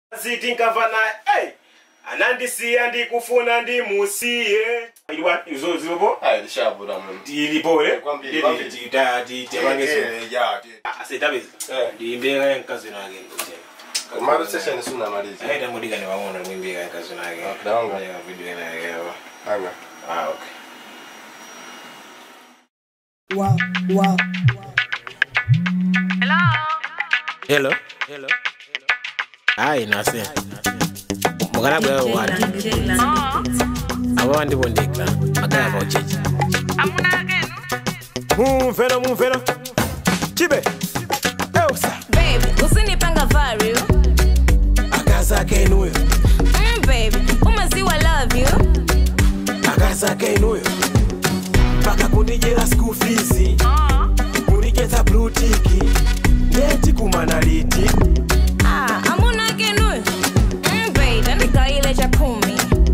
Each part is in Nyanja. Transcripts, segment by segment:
ziti nkamva naye hey, anandisiya ndikufuna ndimusiye Ilwa- izo zipo Hayi lishabula mwana. ilipole Kwambili, kwambili. titabangeso Eh, ya, ti- asitabezi Eh. ndiyimbeka yenkazi nake Kumalo session sunamaliza. aita mudika niwaona mwimbika yenkazi nake Okay, naonga. video nakewa Hanga. ah okay Wow, wow. hello hello hayi nase mukana bwawe wani abo ndibo ndikla magaya bauchechi mumvero mumvero chibe eusa Baby, usinipanga vario. akazake inuyo Mm, baby, umaziwa love you. akazake inuyo mpaka kundijela school fees kundigeza blutiki ndeti kumanaliti Ah, amuna kenu. Mm, babe, ndandika ile cha kumi.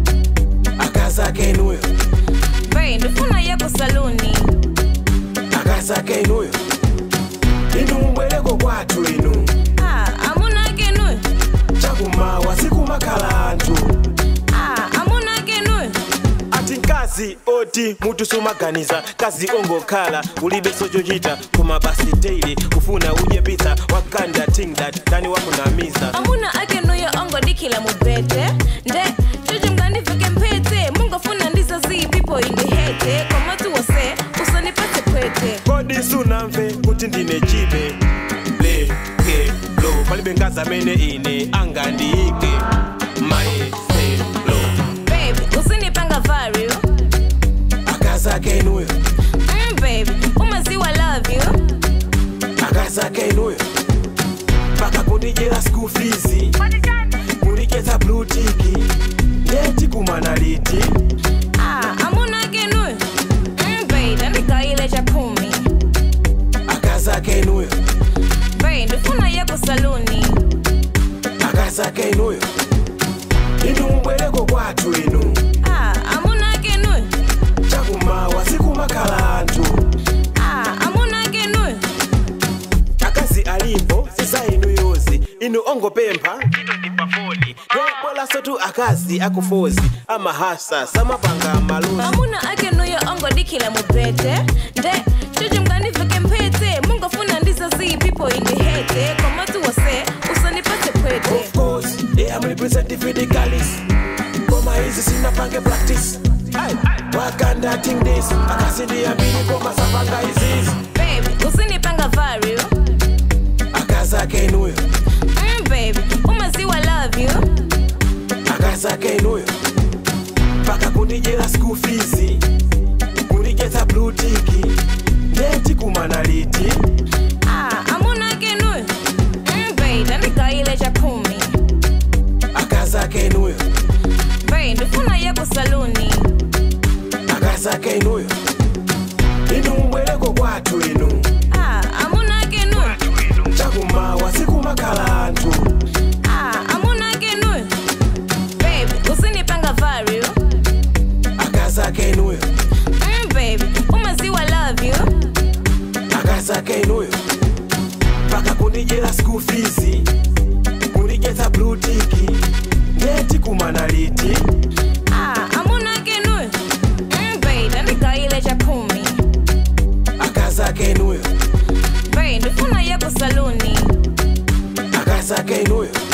akazake inuyo Babe, ndifuna yako saluni. akazake inuyo inu mbwereko kwathu inu Ah, amuna kenu. chakumawa sikumakhala anthu Ah, amuna kenu. ati nkazi oti mutu sumaganiza kazi ongokhala ulibe sochochita koma basi daily ufuna udye pizza wakanda ting that tani wakunamiza Amuna akenuyo ongo dikila mubete. Nde, chuchu mkandiveke mpete. Mungu afuna ndiza zi people in the hate. Kwa matu wase, usanipate kwete. kodi sunamve kuti ndine chibe leke lo palibe nkazi amene ine angandiyike maeselo Baby, usinipanga vario. akazake inuyo Mm, baby, umaziwa love you. akazake inuyo mpaka kundijela school fees kundigeza blutiki ndeti kumanaliti Ah, amuna kenu. Mm, babe, ndandika ile cha kumi. akazake inuyo Babe, ndifuna yako saluni. akazake inuyo inu mbwereko kwathu inu Ah, amuna kenu. chakumawa sikumakhala anthu Ah, amuna kenu. akazi alipo sisa inu yozi inu ongopempha bolaso tu akazi akufozi amahasa samapanga maluzi Amuna akenuyo ongo dikila mubete. Nde, chuchu mkandiveke mpete. Mungu afuna ndiza zi people in the hate. Kwa matu wase, usanipate kwete. Of course, yeah, I'm representing for the girlies. Koma hizi sinapange practice. Aye, wakanda ting this. Akasindi ambili koma sapanga hizi. Babe, usinipanga vario. Akazake inuyo, Mm, baby, umaziwa love you. akazake inuyo. Paka kundijela school fees. Kundigeza blutiki. Ndeti kumanaliti. Ah, amuna kenu. Mm, babe, ndandika ile cha kumi. Akazake inuyo, Babe, ndifuna yako saluni. akazake inuyo. Inu mbwereko kwathu inu. Ah, amuna kenu. Chakumawa sikumakhala anthu. Ah, amuna kenu. Babe, usinipanga vario. Akazake inuyo, Mm, babe, umaziwa love you. akazake inuyo. Paka kundijela school fees. Kundigeza blutiki. Ndeti kumanaliti. Ah, amuna kenu. Mm, babe, ndandika ile cha kumi. Akazake inuyo, Babe, ndifuna yako saluni. akazake inuyo.